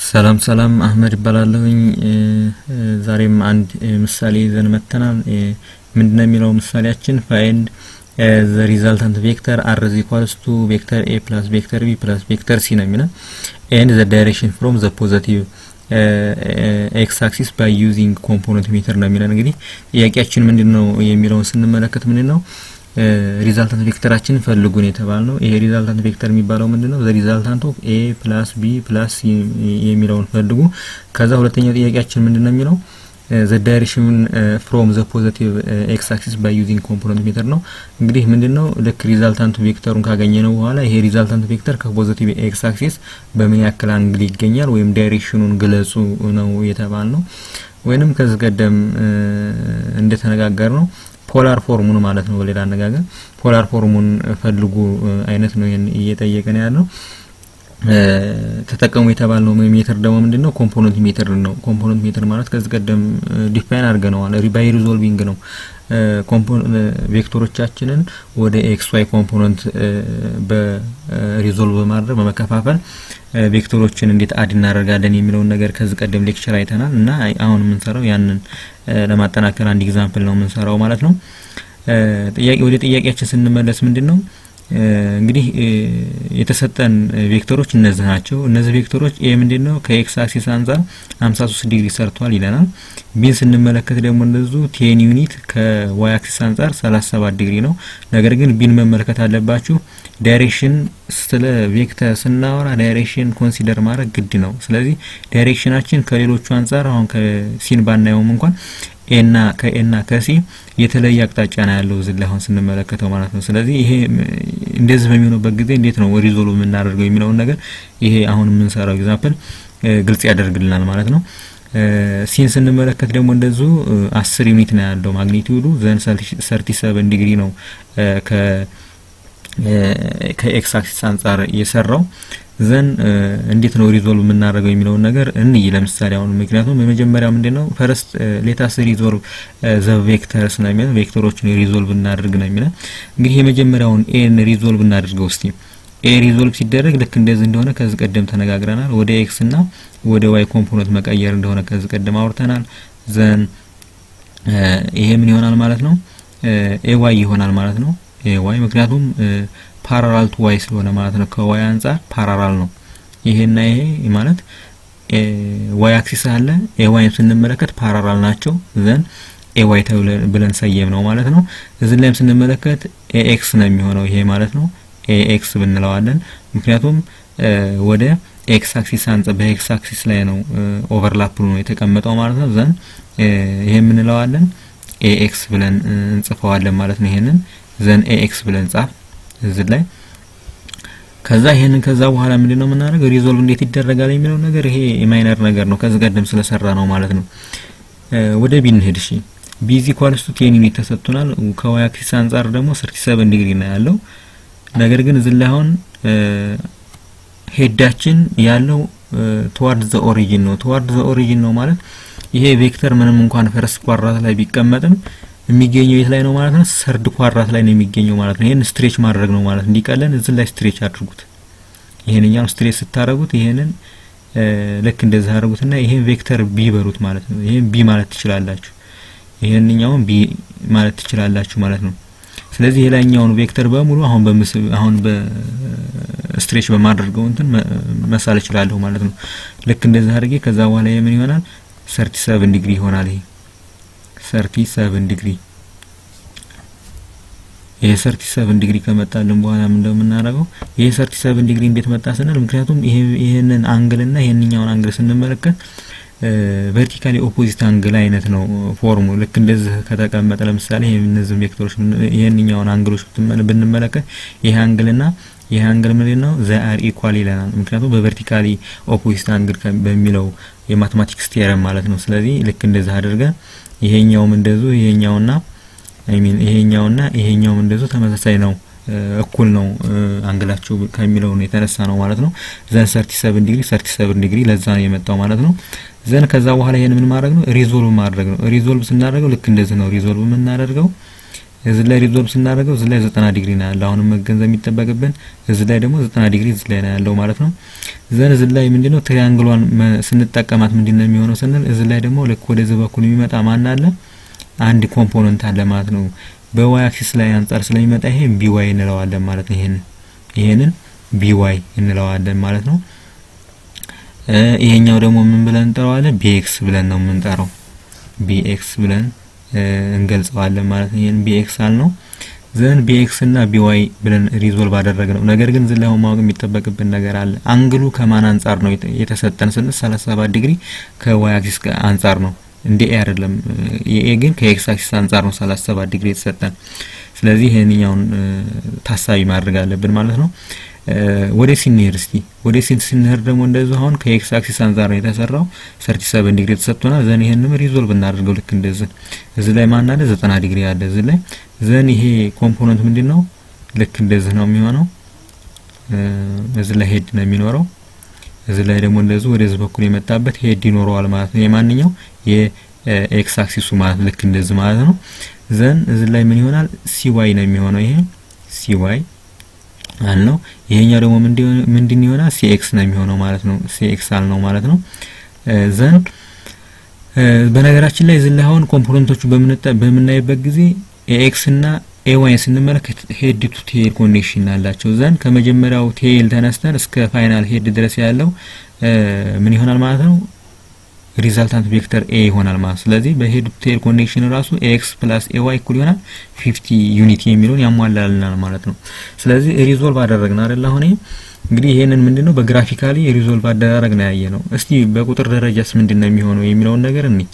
ሰላም ሰላም አህመድ ይባላለሁኝ። ዛሬም አንድ ምሳሌ ይዘን መጥተናል። ምንድነው የሚለው ምሳሌያችን ፋይንድ ዘ ሪዛልታንት ቬክተር አር ኢዝ ኢኳልስ ቱ ቬክተር ኤ ፕላስ ቬክተር ቢ ፕላስ ቬክተር ሲ ነው የሚለው ኤንድ ዘ ዳይሬክሽን ፍሮም ዘ ፖዘቲቭ ኤክስ አክሲስ ባይ ዩዚንግ ኮምፖነንት ሜተር ነው የሚለን። እንግዲህ ጥያቄያችን ምንድን ነው የሚለውን ስንመለከት ምንድን ነው ሪዛልታንት ቬክተራችን ፈልጉን የተባል ነው። ይሄ ሪዛልታንት ቬክተር የሚባለው ምንድን ነው? ዘ ሪዛልታንት ኦፍ ኤ ፕላስ ቢ ፕላስ ሲ የሚለውን ፈልጉ። ከዛ ሁለተኛው ጥያቄያችን ምንድን ነው የሚለው ዘ ዳይሬክሽን ፍሮም ዘ ፖዘቲቭ ኤክስ አክሲስ ባይ ዩዚንግ ኮምፖነንት ሜተር ነው። እንግዲህ ምንድን ነው ልክ ሪዛልታንት ቬክተሩን ካገኘ ነው በኋላ ይሄ ሪዛልታንት ቬክተር ከፖዘቲቭ ኤክስ አክሲስ በምን ያክል አንግል ይገኛል ወይም ዳይሬክሽኑን ግለጹ ነው የተባል ነው። ወይንም ከዚህ ቀደም እንደተነጋገር ነው ፖላር ፎርሙን ማለት ነው። በሌላ አነጋገር ፖላር ፎርሙን ፈልጉ አይነት ነው ይሄን እየጠየቀን ያለው። ተጠቀሙ የተባልነው ሜተር ደግሞ ምንድን ነው? ኮምፖነንት ሜተር ነው። ኮምፖነንት ሜተር ማለት ከዚህ ቀደም ዲፋይን አድርገነዋል። ባይ ሪዞልቪንግ ነው ቬክተሮቻችንን ወደ ኤክስ ዋይ ኮምፖነንት በሪዞልቭ በማድረግ በመከፋፈል ቬክተሮችን እንዴት አድ እናደርጋለን የሚለውን ነገር ከዚህ ቀደም ሌክቸር አይተናል እና አሁን የምንሰራው ያንን ለማጠናከር አንድ ኤግዛምፕል ነው የምንሰራው ማለት ነው። ጥያቄ ወደ ጥያቄያችን ስንመለስ ምንድን ነው እንግዲህ የተሰጠን ቬክተሮች እነዚህ ናቸው። እነዚህ ቬክተሮች ኤ ምንድን ነው ከኤክስ አክሲስ አንጻር 53 ዲግሪ ሰርቷል ይለናል። ቢን ስንመለከት ደግሞ እንደዚሁ ቴን ዩኒት ከዋይ አክሲስ አንጻር 37 ዲግሪ ነው። ነገር ግን ቢን መመልከት አለባችሁ። ዳይሬክሽን ስለ ቬክተር ስናወራ ዳይሬክሽን ኮንሲደር ማድረግ ግድ ነው። ስለዚህ ዳይሬክሽናችን ከሌሎቹ አንጻር አሁን ከሲን ባናየውም እንኳን ኤና ከኤና ከሲ የተለየ አቅጣጫ ነው ያለው እዚህ ላይ አሁን ስንመለከተው ማለት ነው። ስለዚህ ይሄ እንደዚህ በሚሆንበት ጊዜ እንዴት ነው ሪዞልቭ የምናደርገው የሚለውን ነገር ይሄ አሁን የምንሰራው ኤግዛምፕል ግልጽ ያደርግልናል ማለት ነው። ሲን ስንመለከት ደግሞ እንደዚሁ አስር ዩኒት ነው ያለው ማግኒቲዩዱ ዘን ሰርቲ ሰቨን ዲግሪ ነው ከ ከኤክስ አክሲስ አንጻር የሰራው ዘን እንዴት ነው ሪዞልቭ የምናደርገው የሚለውን ነገር እንይ። ለምሳሌ አሁን ምክንያቱም የመጀመሪያው ምንድነው ፈርስት ሌታስ ሪዞልቭ ዘ ቬክተርስ ነው የሚለው ቬክተሮችን ሪዞልቭ እናድርግ ነው የሚለው። እንግዲህ የመጀመሪያውን ኤን ሪዞልቭ እናድርገው እስቲ። ኤ ሪዞልቭ ሲደረግ ልክ እንደዚህ እንደሆነ ከዚህ ቀደም ተነጋግረናል። ወደ ኤክስ እና ወደ ዋይ ኮምፖነንት መቀየር እንደሆነ ከዚህ ቀደም አውርተናል። ዘን ይሄ ምን ይሆናል ማለት ነው? ኤ ዋይ ይሆናል ማለት ነው። ኤ ዋይ ምክንያቱም ፓራራል ቱ ዋይ ስለሆነ ማለት ነው። ከዋይ አንጻር ፓራራል ነው። ይሄና ይሄ ማለት ዋይ አክሲስ አለ። ኤ ዋይን ስንመለከት ፓራራል ናቸው። ዘን ኤ ዋይ ብለን ሰየም ነው ማለት ነው። እዚህ ላይም ስንመለከት ኤ ኤክስ ነው የሚሆነው ይሄ ማለት ነው። ኤ ኤክስ ብንለዋለን ምክንያቱም ወደ ኤክስ አክሲስ አንጻር በኤክስ አክሲስ ላይ ነው ኦቨርላፕ ነው የተቀመጠው ማለት ነው። ዘን ይሄ የምንለዋለን ኤ ኤክስ ብለን እንጽፈዋለን ማለት ነው። ይሄንን ዘን ኤ ኤክስ ብለን ጻፍ እዚህ ላይ ከዛ ይሄንን ከዛ በኋላ ምንድነው የምናደርገው ሪዞልቭ እንዴት ይደረጋል የሚለው ነገር ይሄ የማይነር ነገር ነው ከዚህ ቀደም ስለሰራ ነው ማለት ነው። ወደ ቢ እንሄድ እሺ። ቢ ኢዝ ኢኳልስ ቱ ቴን ዩኒት ተሰጥቶናል። ከዋይ አክሲስ አንጻር ደግሞ 37 ዲግሪ ነው ያለው። ነገር ግን እዚህ ላይ አሁን ሄዳችን ያለው ተዋርድ ዘ ኦሪጂን ነው። ተዋርድ ዘ ኦሪጂን ነው ማለት ይሄ ቬክተር ምንም እንኳን ፈረስ ኳድራት ላይ ቢቀመጥም የሚገኘው የት ላይ ነው ማለት ነው? ሰርድ ኳድራት ላይ ነው የሚገኘው ማለት ነው። ይሄን ስትሬች ማድረግ ነው ማለት እንዲቀለን እዚህ ላይ ስትሬች አድርጉት። ይሄንኛው ስትሬች ስታረጉት ይሄንን ልክ እንደዚህ አድርጉትና ይሄን ቬክተር ቢ በሩት ማለት ነው። ይሄን ቢ ማለት ትችላላችሁ። ይሄንኛውን ቢ ማለት ትችላላችሁ ማለት ነው። ስለዚህ የላይኛውን ቬክተር በሙሉ አሁን በምስል አሁን በስትሬች በማድረገው እንትን መሳል እችላለሁ ማለት ነው። ልክ እንደዚህ አድርጌ ከዛ በኋላ የምን ይሆናል? 37 ዲግሪ ይሆናል ይሄ ሰርቲ ሰቨን ዲግሪ ይሄ ሰርቲ ሰቨን ዲግሪ ከመጣልን በኋላ ምን እንደምናደርገው ይሄ ሰርቲ ሰቨን ዲግሪ እንዴት መጣ ስንል ምክንያቱም ይሄ ይሄንን አንግል እና ይሄንኛውን አንግል ስንመለከት ቨርቲካሊ ኦፖዚት አንግል አይነት ነው ፎርሙ። ልክ እንደዚህ ከተቀመጠ ለምሳሌ ይሄ እነዚህ ቬክተሮች ይሄንኛውን አንግሎች ብንመለከት ይሄ አንግልና ይሄ አንግል ምንድን ነው ዘ አር ኢኳል ይለናል። ምክንያቱም በቨርቲካሊ ኦፖዚት አንግል በሚለው የማትማቲክስ ቴረም ማለት ነው። ስለዚህ ልክ እንደዚህ አድርገን ይሄኛውም እንደዚሁ ይሄኛውና አይ ሚን ይሄኛውና ይሄኛውም እንደዚሁ ተመሳሳይ ነው፣ እኩል ነው አንግላቸው ከሚለው ነው የተነሳ ነው ማለት ነው። ዘን 37 ዲግሪ 37 ዲግሪ ለዛ ነው የመጣው ማለት ነው። ዘን ከዛ በኋላ ይሄን ምን ማድረግ ነው ሪዞልቭ ማድረግ ነው። ሪዞልቭ ስናደርገው ልክ እንደዚህ ነው ሪዞልቭ የምናደርገው እዚህ ላይ ሪዞልቭ ስናደርገው እዚህ ላይ ዘጠና ዲግሪ ነው ያለው። አሁንም መገንዘብ የሚጠበቅብን እዚህ ላይ ደግሞ ዘጠና ዲግሪ እዚህ ላይ ነው ያለው ማለት ነው። ዘን እዚህ ላይ ምንድነው ትሪያንግሏን ስንጠቀማት ምንድነው የሚሆነው ስንል እዚህ ላይ ደግሞ ልክ ወደዚህ በኩል የሚመጣ ማን አለ አንድ ኮምፖነንት አለ ማለት ነው። በዋይ አክሲስ ላይ አንጻር ስለሚመጣ ይሄ ቢዋይ እንለዋለን ማለት ነው። ይሄንን ይሄንን ቢዋይ እንለዋለን ማለት ነው። ይሄኛው ደግሞ ምን ብለን እንጠራዋለን? ቢኤክስ ብለን ነው የምንጠራው። ቢኤክስ ብለን እንገልጸዋለን ማለት ነው። ይሄን ቢኤክስ አልነው ዘን ቢኤክስ እና ቢዋይ ብለን ሪዞልቭ አደረግነው። ነገር ግን ዝላይ ማወቅ የሚጠበቅብን ነገር አለ። አንግሉ ከማን አንጻር ነው የተሰጠን ስንል 37 ዲግሪ ከዋይ አክሲስ አንጻር ነው እንደ ኤ አይደለም። የኤ ግን ከኤክስ አክሲስ አንጻር ነው 37 ዲግሪ የተሰጠን። ስለዚህ ይሄንኛውን ታሳቢ ማድረግ አለብን ማለት ነው። ወደ ሲንሄድ እስቲ ወደ ሲን ሲንሄድ ደግሞ እንደዚህ አሁን ከኤክስ አክሲስ አንጻር ነው የተሰራው 37 ዲግሪ ተሰጥቶናል። ዘን ይሄንም ሪዞልቭ እናደርገው ልክ እንደዚህ እዚህ ላይ ማን አለ 90 ዲግሪ አለ እዚህ ላይ ዘን ይሄ ኮምፖነንት ምንድነው ልክ እንደዚህ ነው የሚሆነው። እዚህ ላይ ሄድ ነው የሚኖረው እዚህ ላይ ደግሞ እንደዚህ ወደዚህ በኩል የመጣበት ሄድ ይኖረዋል ማለት ነው። የማንኛው የኤክስ አክሲሱ ማለት ልክ እንደዚህ ማለት ነው። ዘን እዚህ ላይ ምን ይሆናል ሲዋይ ነው የሚሆነው ይሄ ሲዋይ አልነው። ይሄኛው ደግሞ ምንድን ይሆናል ሲኤክስ ነው የሚሆነው ማለት ነው። ሲኤክስ አልነው ማለት ነው። ዘን በነገራችን ላይ እዚህ ላይ አሁን ኮምፖነንቶቹ በምናይበት ጊዜ ኤኤክስ እና ኤዋይን ስንመለከት ሄድ ቱ ቴል ኮኔክሽን አላቸው። ዘንድ ከመጀመሪያው ቴል ተነስተን እስከ ፋይናል ሄድ ድረስ ያለው ምን ይሆናል ማለት ነው ሪዛልታንት ቬክተር ኤ ይሆናል ማለት ስለዚህ በሄድ ቱ ቴል ኮኔክሽን ራሱ ኤክስ ፕላስ ኤዋይ እኩል ይሆናል ፊፍቲ ዩኒቲ የሚለውን ያሟላልናል ማለት ነው። ስለዚህ ሪዞልቭ አደረግን አይደል? አሁን እንግዲህ ይሄንን ምንድነው በግራፊካሊ ሪዞልቭ አደራረግ ነው ያየ ነው። እስቲ በቁጥር ደረጃስ ምንድነው የሚሆነው የሚለውን ነገር እኒ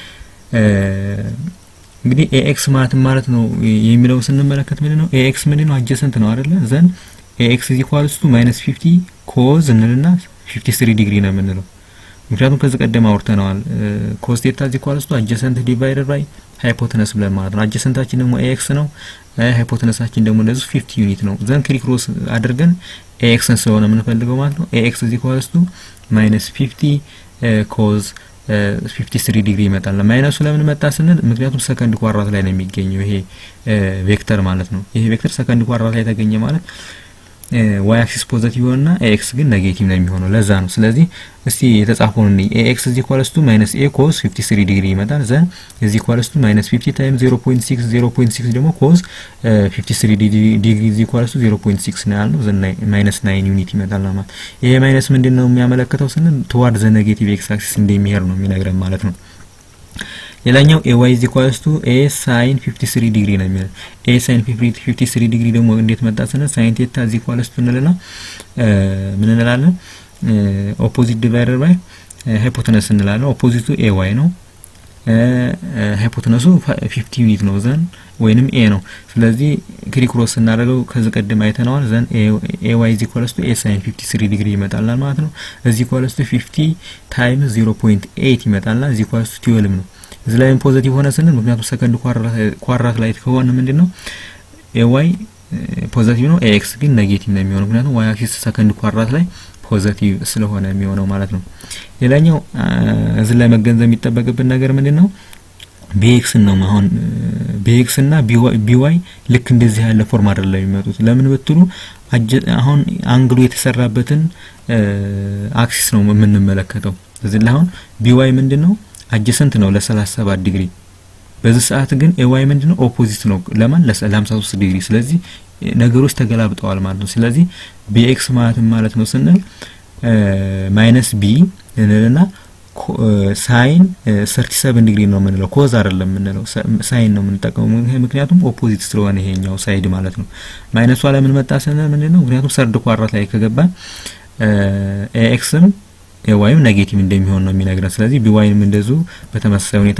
እንግዲህ ኤኤክስ ማለት ማለት ነው የሚለው ስንመለከት ምንድነው ኤኤክስ ምንድነው አጀሰንት ነው አይደለ? ዘን ኤኤክስ ኢዝ ኢኳልስ ቱ ማይነስ 50 ኮዝ እንልና 53 ዲግሪ ነው የምንለው ምክንያቱም ከዚህ ቀደም አውርተነዋል። ኮስ ቴታ ኢዝ ኢኳልስ ቱ አጀሰንት ዲቫይደድ ባይ ሃይፖተነስ ብለን ማለት ነው። አጀሰንታችን ደግሞ ኤኤክስ ነው፣ ሃይፖተነሳችን ደግሞ እንደዚህ 50 ዩኒት ነው። ዘን ክሪክሮስ አድርገን ኤኤክስን ስለሆነ የምንፈልገው ማለት ነው ኤኤክስ ኢዝ ኢኳልስ ቱ ማይነስ 50 ኮዝ 53 ዲግሪ ይመጣል። ማይነሱ ለምን መጣ ስንል ምክንያቱም ሰከንድ ኳራት ላይ ነው የሚገኘው ይሄ ቬክተር ማለት ነው። ይሄ ቬክተር ሰከንድ ኳራት ላይ ተገኘ ማለት ዋይ አክሲስ ፖዘቲቭ ይሆንና ኤክስ ግን ኔጌቲቭ ነው የሚሆነው። ለዛ ነው። ስለዚህ እስቲ የተጻፈውን እንይ። ኤክስ ኢዝ ኢኳልስ ቱ ማይነስ ኤ ኮዝ 53 ዲግሪ ይመጣል። ዘን ኢዝ ኢኳልስ ቱ ማይነስ 50 ታይም 0.6 0.6 ደግሞ ኮዝ 53 ዲግሪ ኢዝ ኢኳልስ ቱ 0.6 ነው ያልነው። ዘን ማይነስ 9 ዩኒት ይመጣል ማለት ይሄ ማይነስ ምንድን ነው የሚያመለክተው ስንል ትዋርድ ዘ ኔጌቲቭ ኤክስ አክሲስ እንደሚሄድ ነው የሚነግረን ማለት ነው። ሌላኛው ኤ ዋይ ኢዝ ኢኳልስ ቱ ኤ ሳይን 53 ዲግሪ ነው የሚለው። ኤ ሳይን 53 ዲግሪ ደግሞ እንዴት መጣ ስንል ሳይን ቴታ ኢዝ ኢኳልስ ቱ እንልና ምን እንላለን? ኦፖዚት ዲቫይደር ባይ ሃይፖተነስ እንላለን። ኦፖዚቱ ኤ ዋይ ነው። ሃይፖተነሱ 50 ዩኒት ነው ዘን ወይንም ኤ ነው። ስለዚህ ክሪክሮስ ስናደርገው ከዚህ ቀደም አይተነዋል። ዘን ኤ ዋይ ኢዝ ኢኳልስ ቱ ኤ ሳይን 53 ዲግሪ ይመጣልናል ማለት ነው። እዚ ኢኳልስ ቱ 50 ታይምስ 0.8 ይመጣልናል። እዚ ኢኳልስ ቱ 12 ነው። እዚህ ላይም ፖዚቲቭ ሆነ ስንል ምክንያቱም ሰከንድ ኳራት ላይ ከሆነ ምንድን ነው ኤዋይ ፖዚቲቭ ነው፣ ኤክስ ግን ኔጌቲቭ ነው የሚሆነው ምክንያቱም ዋይ አክሲስ ሰከንድ ኳራት ላይ ፖዚቲቭ ስለሆነ የሚሆነው ማለት ነው። ሌላኛው እዚህ ላይ መገንዘብ የሚጠበቅብን ነገር ምንድን ነው ቢኤክስ ነው አሁን ቢኤክስ እና ቢዋይ ልክ እንደዚህ ያለ ፎርም አይደለም የሚመጡት። ለምን ብትሉ አሁን አንግሉ የተሰራበትን አክሲስ ነው የምንመለከተው። እዚህ ላይ አሁን ቢዋይ ምንድን ነው አጀሰንት ነው ለ37 ዲግሪ። በዚህ ሰዓት ግን ኤዋይ ምንድነው ኦፖዚት ነው ለማን ለ53 ዲግሪ። ስለዚህ ነገሮች ተገላብጠዋል ማለት ነው። ስለዚህ ቢኤክስ ማለት ማለት ነው ስንል ማይነስ ቢ እንልና ሳይን 37 ዲግሪ ነው የምንለው፣ ኮዝ አይደለም የምንለው ሳይን ነው የምንጠቀመው። ምክንያቱም ኦፖዚት ስለሆነ ይሄኛው ሳይድ ማለት ነው። ማይነሷ ለምን መጣ ስንል ምንድነው ምክንያቱም ሰርድ ኳራት ላይ ከገባ ኤክስም ኤዋይም ኔጌቲቭ እንደሚሆን ነው የሚነግረን። ስለዚህ ቢዋይም እንደዚሁ በተመሳሳይ ሁኔታ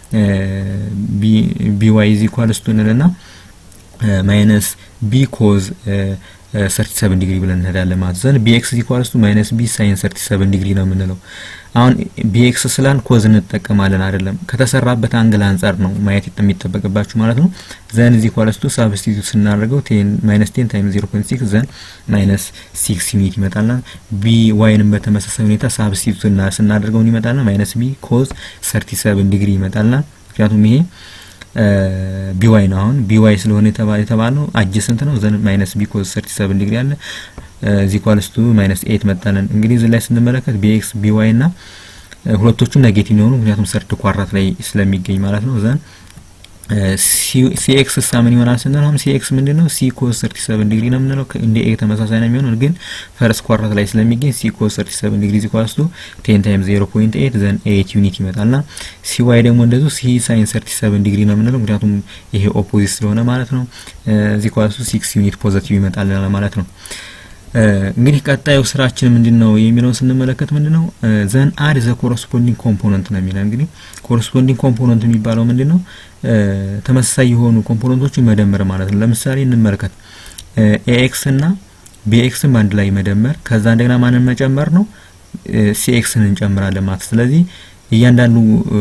ቢዋይ ኢዝ ኢኳልስ ቱ እንልና ማይነስ ቢ ኮዝ 37 ዲግሪ ብለን እንሄዳለን ማለት ዘን ቢኤክስ ኢዝ ኢኳልስ ቱ ማይነስ ቢ ሳይን 37 ዲግሪ ነው የምንለው። አሁን ቢኤክስ ስላን ኮዝ እንጠቀማለን አይደለም፣ ከተሰራበት አንግል አንጻር ነው ማየት የሚጠበቅባችሁ ማለት ነው። ዘን ኢዝ ኢኳልስ ቱ ሳብስቲቱት ስናደርገው ማይነስ 10 ታይም 0.6 ዘን ማይነስ 6 ዩኒት ይመጣልና ቢ ዋይንም በተመሳሳይ ሁኔታ ሳብስቲቱት ስናደርገው ይመጣልና ማይነስ ቢ ኮዝ 37 ዲግሪ ይመጣልና ምክንያቱም ይሄ ቢዋይ ነው። አሁን ቢዋይ ስለሆነ የተባለው አጀሰንት ነው። ዘን ማይነስ ቢ ኮዝ 37 ዲግሪ አለ እዚህ ኳልስ ቱ ማይነስ ኤት መጣለን። እንግዲህ እዚህ ላይ ስንመለከት ቢኤክስ ቢዋይ እና ሁለቶቹም ኔጌቲቭ የሆኑ ምክንያቱም ሰርድ ኳራት ላይ ስለሚገኝ ማለት ነው። ዘን ሲኤክስ ሳ ምን ይሆናል ስንል አሁን ሲኤክስ ምንድን ነው? ሲ ኮዝ 37 ዲግሪ ነው የምንለው እንደ ኤ ተመሳሳይ ነው የሚሆነው ግን ፈርስት ኳራት ላይ ስለሚገኝ ሲ ኮዝ 37 ዲግሪ ዚ ኳስ ቱ 10 ታይምስ 0.8 ዘን 8 ዩኒት ይመጣልና ሲ ዋይ ደግሞ እንደዚሁ ሲ ሳይን 37 ዲግሪ ነው የምንለው ምክንያቱም ይሄ ኦፖዚት ስለሆነ ማለት ነው። ዚ ኳስ ቱ 6 ዩኒት ፖዚቲቭ ይመጣል ማለት ነው። እንግዲህ ቀጣዩ ስራችን ምንድን ነው የሚለውን ስንመለከት ምንድን ነው ዘን አድ ዘ ኮረስፖንዲንግ ኮምፖነንት ነው የሚለው። እንግዲህ ኮረስፖንዲንግ ኮምፖነንት የሚባለው ምንድን ነው? ተመሳሳይ የሆኑ ኮምፖነንቶችን መደመር ማለት ነው። ለምሳሌ እንመልከት ኤኤክስ እና ቢኤክስን በአንድ ላይ መደመር፣ ከዛ እንደገና ማንን መጨመር ነው? ሲኤክስን እንጨምራለን ማለት ስለዚህ እያንዳንዱ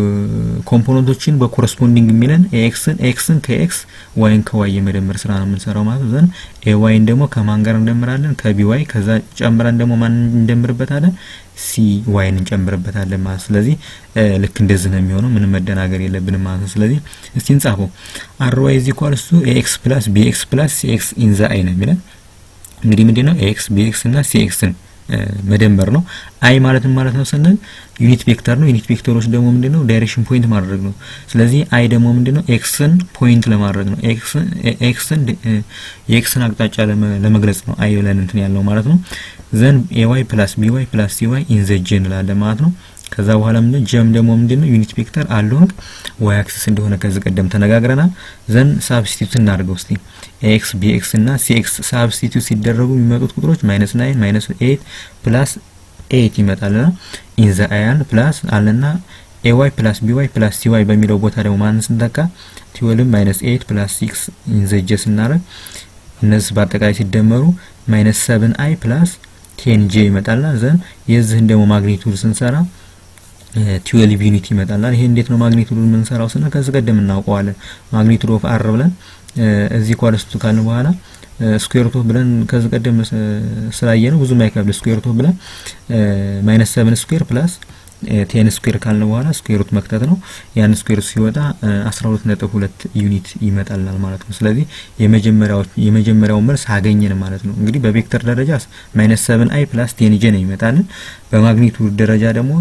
ኮምፖነንቶችን በኮረስፖንዲንግ የሚለን ኤክስን ኤክስን ከኤክስ ዋይን ከዋይ የመደመር ስራ ነው የምንሰራው ማለት ዘን ኤ ዋይን ደግሞ ከማን ጋር እንደምራለን ከቢ ዋይ ከዛ ጨምረን ደግሞ ማን እንደምርበታለን ሲ ዋይን እንጨምርበታለን ማለት ስለዚህ ልክ እንደዚህ ነው የሚሆነው ምንም መደናገር የለብንም ማለት ነው ስለዚህ እስቲ እንጻፈው አር ዋይ ኢዝ ኢኳልስ ቱ ኤክስ ፕላስ ቢኤክስ ፕላስ ሲኤክስ ኢን ዘ አይ ነው የሚለን እንግዲህ ምንድነው ኤክስ ቢኤክስ እና ሲኤክስን መደመር ነው። አይ ማለት ማለት ነው ስንል ዩኒት ቬክተር ነው። ዩኒት ቬክተሮች ደግሞ ምንድነው ዳይሬክሽን ፖይንት ማድረግ ነው። ስለዚህ አይ ደግሞ ምንድነው ኤክስን ፖይንት ለማድረግ ነው። ኤክስን ኤክስን የኤክስን አቅጣጫ ለመግለጽ ነው አይ ብለን እንትን ያለው ማለት ነው። ዘን ኤዋይ ፕላስ ቢዋይ ፕላስ ሲዋይ ኢን ዘ ጄ እንላለን ማለት ነው። ከዛ በኋላ ምንድነው ጀም ደግሞ ምንድነው ዩኒት ቬክተር አሎንግ ዋይ አክሲስ እንደሆነ ከዚህ ቀደም ተነጋግረናል። ዘን ሳብስቲቱት እናድርገው እስቲ ኤክስ ቢኤክስ እና ሲኤክስ ሳብስቲቱት ሲደረጉ የሚመጡት ቁጥሮች ማይነስ ናይን ማይነስ ኤይት ፕላስ ኤይት ይመጣልና ኢን ዘ አያን ፕላስ አለና ኤዋይ ፕላስ ቢዋይ ፕላስ ሲዋይ በሚለው ቦታ ደግሞ ማንን ስንተካ ቲወልም ማይነስ ኤይት ፕላስ ሲክስ ኢን ዘ ጄ ስናደርግ እነዚህ በአጠቃላይ ሲደመሩ ማይነስ ሰብን አይ ፕላስ ቴን ጄ ይመጣልና ዘን የዚህን ደግሞ ማግኒቱድ ስንሰራ ቲዌልቭ ዩኒት ይመጣላል። ይሄ እንዴት ነው ማግኒቱዱን የምንሰራው ስንል ከዚህ ቀደም እናውቀዋለን። ማግኒቱድ ኦፍ አር ብለን እዚህ ኳልስቱ ካልን በኋላ ስኩዌር ሩት ብለን ከዚህ ቀደም ስላየ ነው ብዙም አይከብድ። ስኩዌር ሩት ብለን ማይነስ ሰብን ስኩዌር ፕላስ ቴን ስኩዌር ካልን በኋላ ስኩዌር ሩት መክተት ነው። ያን ስኩዌር ሲወጣ 12.2 ዩኒት ይመጣልናል ማለት ነው። ስለዚህ የመጀመሪያው የመጀመሪያው መልስ አገኘን ማለት ነው። እንግዲህ በቬክተር ደረጃ ማይነስ ሰብን አይ ፕላስ ቴን ጄ ነው ይመጣልን። በማግኒቱድ ደረጃ ደግሞ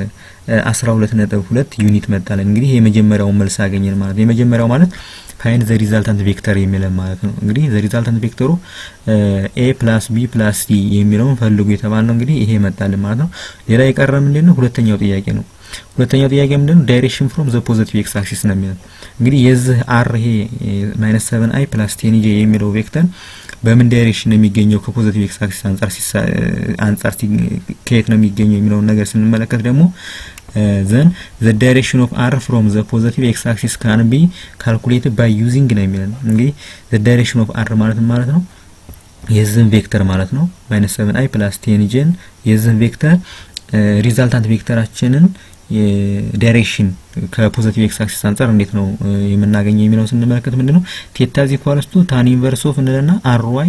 12.2 ዩኒት መጣልን። እንግዲህ የመጀመሪያው መልስ አገኘን ማለት ነው። የመጀመሪያው ማለት ፋይንድ ዘ ሪዛልታንት ቬክተር የሚለን ማለት ነው። እንግዲህ ዘ ሪዛልታንት ቬክተሩ ኤ ፕላስ ቢ ፕላስ ሲ የሚለውን ፈልጉ የተባልነው እንግዲህ ይሄ መጣልን ማለት ነው። ሌላ የቀረ ምንድን ነው? ሁለተኛው ጥያቄ ነው። ሁለተኛው ጥያቄ ምንድን ነው? ዳይሬክሽን ፍሮም ዘ ፖዚቲቭ ኤክስ አክሲስ ነው የሚለው እንግዲህ የዚህ አር ይሄ ማይነስ ሰቨን አይ ፕላስ ቴን ጄ የሚለው ቬክተር በምን ዳይሬክሽን ነው የሚገኘው ከፖዚቲቭ ኤክስ አክሲስ አንጻር አንጻር ከየት ነው የሚገኘው የሚለውን ነገር ስንመለከት ደግሞ ዘን ዘ ዳይሬክሽን ኦፍ አር ፍሮም ዘ ፖዚቲቭ ኤክስ አክሲስ ካን ቢ ካልኩሌትድ ባይ ዩዚንግ ነው የሚለን እንግዲህ ዘ ዳይሬክሽን ኦፍ አር ማለት ማለት ነው የዚህን ቬክተር ማለት ነው ማይነስ ሰቨን አይ ፕላስ ቴን ጄን የዚህን ቬክተር ሪዛልታንት ቬክተራችንን ዳይሬክሽን ከፖዚቲቭ ኤክስ አክሲስ አንጻር እንዴት ነው የምናገኘው የሚለውን ስንመለከት ምንድነው ቴታ ዚ ኢኳልስ ቱ ታን ኢንቨርስ ኦፍ እንለና አር ዋይ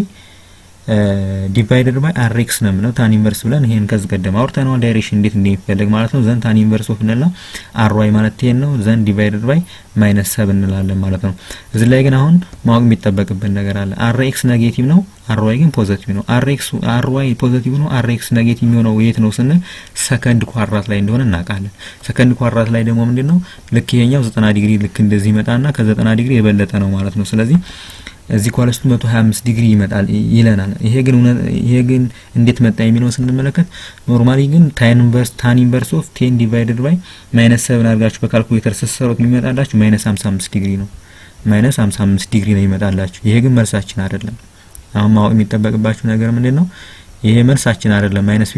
ዲቫይደድ ባይ አር ኤክስ ነው የምንለው ታን ኢንቨርስ ብለን ይሄን ከዚህ ቀደም አውርተነዋል። ዳይሬክሽን እንዴት እንደሚፈለግ ማለት ነው። ዘን ታን ኢንቨርስ ኦፍ እንላ አር ዋይ ማለት ቴን ነው። ዘን ዲቫይደድ ባይ ማይነስ ሰብ እንላለን ማለት ነው። እዚህ ላይ ግን አሁን ማወቅ የሚጠበቅብን ነገር አለ። አር ኤክስ ኔጌቲቭ ነው፣ አር ዋይ ግን ፖዚቲቭ ነው። አር ኤክስ አር ዋይ ፖዚቲቭ ነው፣ አር ኤክስ ኔጌቲቭ የሚሆነው የት ነው ስንል ሰከንድ ኳድራት ላይ እንደሆነ እናውቃለን። ሰከንድ ኳድራት ላይ ደግሞ ምንድነው ልክ ይሄኛው 90 ዲግሪ ልክ እንደዚህ ይመጣና ከ90 ዲግሪ የበለጠ ነው ማለት ነው። ስለዚህ እዚህ ኳለስቱ 125 ዲግሪ ይመጣል ይለናል። ይሄ ግን ይሄ ግን እንዴት መጣ የሚለውን ስንመለከት ኖርማሊ ግን ታን ኢንቨርስ ታን ኢንቨርስ ኦፍ 10 ዲቫይደድ ባይ ማይነስ 7 አድርጋችሁ በካልኩሌተር ስትሰሩት የሚመጣላችሁ ማይነስ 55 ዲግሪ ነው። ማይነስ 55 ዲግሪ ነው ይመጣላችሁ። ይሄ ግን መልሳችን አይደለም። አሁን ማወቅ የሚጠበቅባችሁ ነገር ምንድን ነው? ይሄ መልሳችን አይደለም። ማይነስ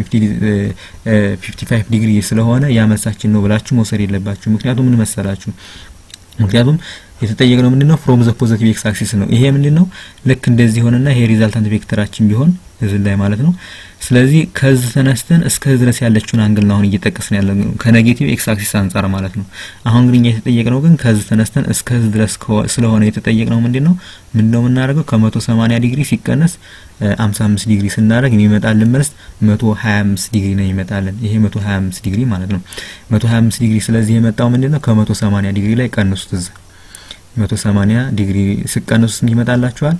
55 ዲግሪ ስለሆነ ያ መልሳችን ነው ብላችሁ መውሰድ የለባችሁ። ምክንያቱም ምን መሰላችሁ? ምክንያቱም የተጠየቅነው ምንድነው ፍሮም ዘ ፖዚቲቭ ኤክስ አክሲስ ነው። ይሄ ምንድነው ልክ እንደዚህ ሆነና ይሄ ሪዛልታንት ቬክተራችን ቢሆን እዚህ ላይ ማለት ነው። ስለዚህ ከዚህ ተነስተን እስከዚህ ድረስ ያለችውን አንግል ነው አሁን እየጠቀስን ያለ ከኔጌቲቭ ኤክስ አክሲስ አንጻር ማለት ነው። አሁን ግን እኛ የተጠየቅነው ግን ከዚህ ተነስተን እስከዚህ ድረስ ስለሆነ የተጠየቅነው ምንድነው ምንድነው የምናደርገው ከ180 ዲግሪ ሲቀነስ 55 ዲግሪ ስናደርግ የሚመጣልን መልስ 125 ዲግሪ ነው ይመጣልን። ይሄ 125 ዲግሪ ማለት ነው። 125 ዲግሪ ስለዚህ የመጣው ምንድነው ከ180 ዲግሪ ላይ ቀንሱት እዚህ 180 ዲግሪ ስቀንሱ ስንት ይመጣላችኋል?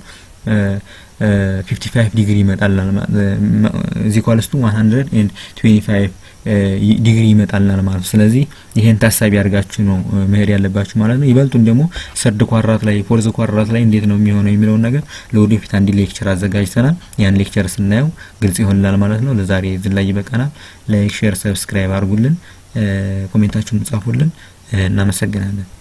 55 ዲግሪ ይመጣልናል። እዚህ ኳልስቱ 125 ዲግሪ ይመጣልናል ማለት ነው። ስለዚህ ይሄን ታሳቢ አድርጋችሁ ነው መሄድ ያለባችሁ ማለት ነው። ይበልጡን ደግሞ ሰርድ ኳራት ላይ ፎርዝ ኳራት ላይ እንዴት ነው የሚሆነው የሚለውን ነገር ለወደፊት አንድ ሌክቸር አዘጋጅተናል። ያን ሌክቸር ስናየው ግልጽ ይሆንላል ማለት ነው። ለዛሬ እዚህ ላይ ይበቃናል። ላይክ፣ ሼር፣ ሰብስክራይብ አድርጉልን፣ ኮሜንታችሁን ጻፉልን። እናመሰግናለን።